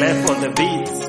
Clef on the beats.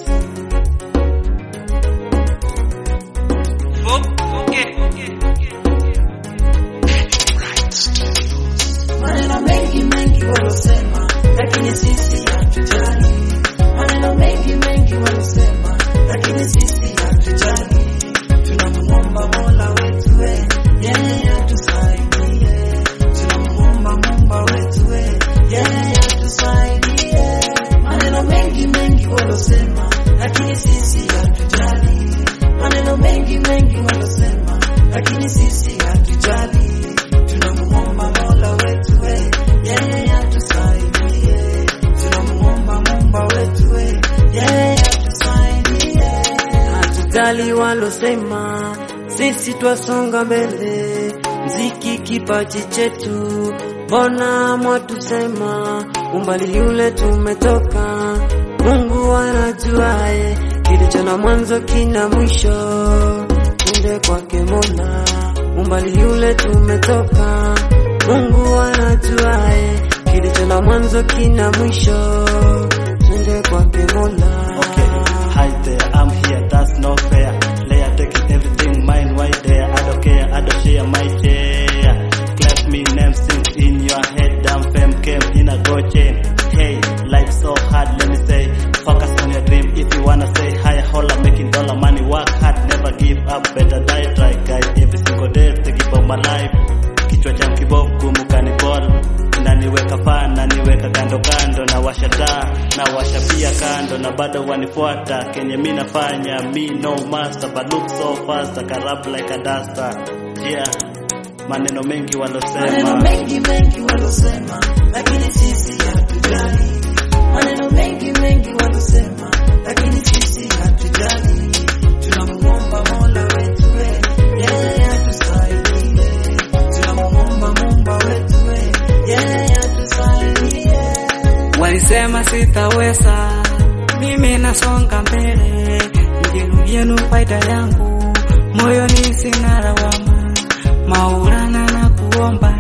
Maneno mengi mengi walosema, lakini sisi hatujali. Maneno mengi mengi walosema, lakini sisi hatujali. Tunamuomba Mola wetu we, yeye atusaidie. Tunamuomba Muumba wetu we, yeye atusaidie. Maneno mengi mengi walosema, lakini sisi hatujali. Maneno mengi mengi walosema, lakini sisi hatujali. Tunamuomba Mola wetu we, yeye atusaidie. Tunamuomba Muumba wetu we, yeye atusaidie. Hatujali walosema, sisi twasonga mbele. Mziki kipaji chetu, mbona mwatusema? Umbali yule tumetoka, Mungu anajuae kilicho na mwanzo kina mwisho. Twende kwake Mola, umbali yule tumetoka, Mungu anajuae kilicho na mwanzo kina mwisho. Twende kwake Mola. Okay, hi there, I'm here, that's no fair. Layer taking everything mine right there. I don't care, I don't share my share. Clap me name sing in your head, damn fame came in a go chain. Hey, life's so hard, let me say. Focus on your dream if you wanna say hi, holla, making dollar money, work hard, never give up, better die, try guys. Every single day, thinking about my life. Kichwa cha mkibob gumu kanibol naniweka paa naniweka kando kando na washa taa na washa pia kando na bado wanifuata kenye mi nafanya mi no master but look so fast I can rap like a duster yeah maneno mengi Maneno walosema mengi mengi walosema, lakini sisi hatujali. Maneno mengi mengi walosema, lakini sisi hatujali. Tunamuomba Mola wetu we, yeye atusaidie. Tunamuomba Muumba wetu we, yeye atusaidie. Walisema sitaweza, mimi nasonga mbele, njenu yenu faida yangu, moyoni sina lawama, maulana na kuomba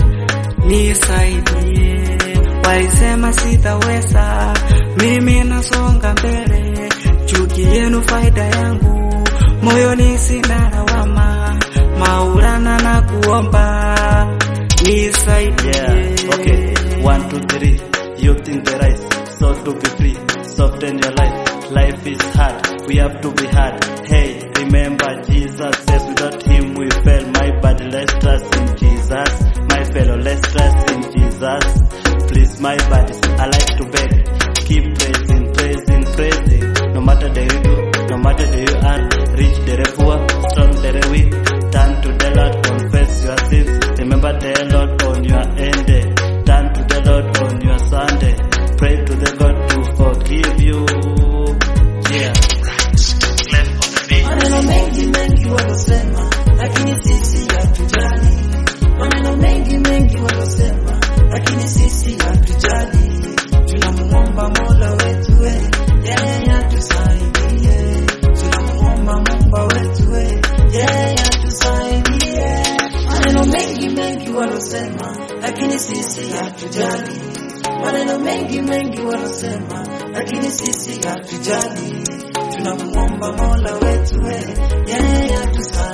nisaidie. Walisema sitaweza, mimi nasonga mbele, chuki yenu faida yangu, moyoni sina lawama, maulana na kuomba nisaidie. yeah okay one two three you think the right so to be free soften your life life is hard we have to be hard hey remember jesus says without him we fail my body let's trust in jesus my fellow let's trust in jesus please my body i like to beg keep praising praising praising no matter the you do no matter the you are rich the poor strong the weak turn to the lord confess your sins remember the lord on your end day. turn to the lord on your sunday pray to the god to forgive you yeah Clap on the beat. Maneno mengi mengi walosema, lakini sisi hatujali. Maneno mengi mengi walosema, lakini sisi hatujali. Tunamuomba Mola wetu we, yeye atusaidie. Tunamuomba Muumba wetu we, yeye atusaidie. Maneno mengi mengi walosema, lakini sisi hatujali. Maneno mengi mengi walosema, lakini sisi hatujali. Tunamuomba Mola wetu we, yeye atusaidie.